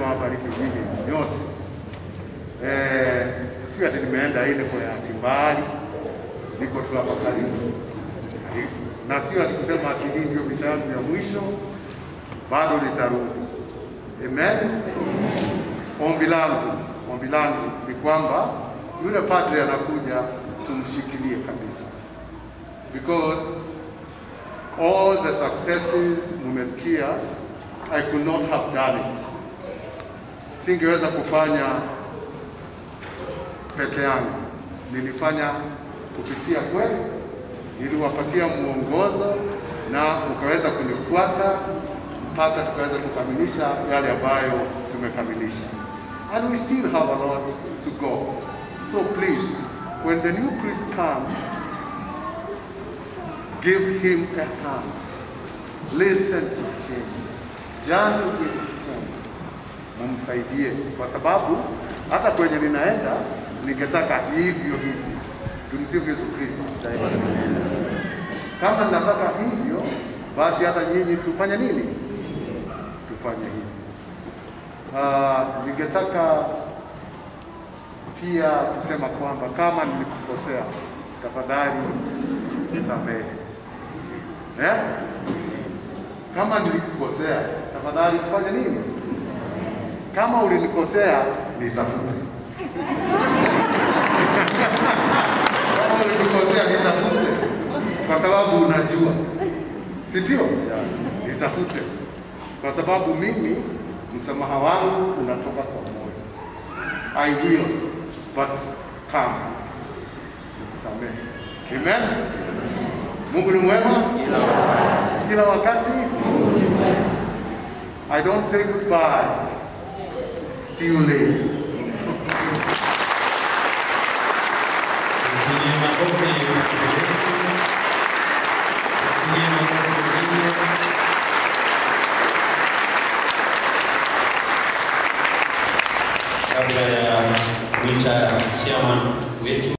Mungu awabariki nyinyi nyote. Eh, si ati nimeenda ile kwa ati mbali, niko tu hapa karibu, na sio ati kusema ati hii ndio visa yangu ya mwisho, bado nitarudi. Amen. Ombi langu ombi langu ni kwamba yule padre anakuja, tumshikilie kabisa, because all the successes mumesikia, I could not have done it, singeweza kufanya peke yangu, nilifanya kupitia kwenu, niliwapatia mwongozo na mkaweza kunifuata mpaka tukaweza kukamilisha yale ambayo tumekamilisha. And we still have a lot to go. So please, when the new priest comes, give him a hand. Listen to him. Journey with him. Mumsaidie kwa sababu hata kwenye ninaenda ningetaka hivyo hivyo. Tumsifu Yesu Kristo. Kama ninataka hivyo, basi hata nyinyi tufanye nini? Tufanye hivyo. Uh, ningetaka pia kusema kwamba kama nilikukosea, tafadhali nisamehe. Eh? Kama nilikukosea, tafadhali kufanya nini? Kama ulinikosea, nitafute. Kama ulinikosea, nitafute, kwa sababu unajua, si ndio? Nitafute, kwa sababu mimi msamaha wangu unatoka kwa moyo. I will but come, nikusamehe. Amen. Mungu ni mwema kila wakati. I don't say goodbye. See you later. Pigie makofi. Pigie makofi. Kabla ya kuita chairman wetu